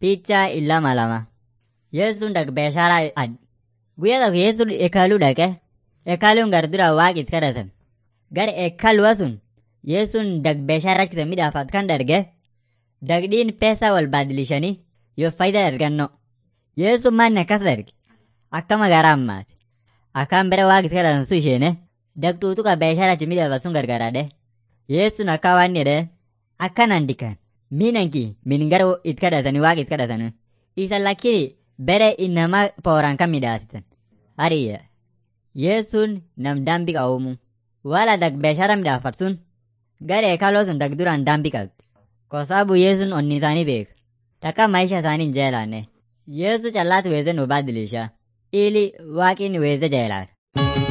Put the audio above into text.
Picha illama lama. Yesuun dak beeshaaraa ad. Guyyaa tokko Yesuun eekaaluu dhaqe. Eekaaluun gar dura waaqa itti kadhatan. Gara eekaaluwa sun Yesuun dak beeshaaraa kisa midhaafat kan darge. Dagdhiin peesaa wal baadilishanii yoo faayidaa arganno. Yesuun manni akkas darge. Akkama garaa ammaati. Akkaan bira waaqa itti kadhatan sun isheene. Dagduutu ka beeshaaraa itti midhaafa sun gargaraadhe. Yesuun akka waan jedhee akkanaan dikan. Miinanki min gara itti kadhatanii waaqa itti kadhatanii. Isa lakkini bere inama pooran kan midhaasitan. Hariyya. Yesuun nam dambi qawumu. Wala dak beeshara midhaafat sun gara eekaloo sun dak duraan dambi qabdi. Kosaabu Yesuun onni isaanii beeka. Takka maisha isaanii hin jeelaanne. Yesu callaatu weeze nu baadilisha. Ili waaqin weeze jeelaata.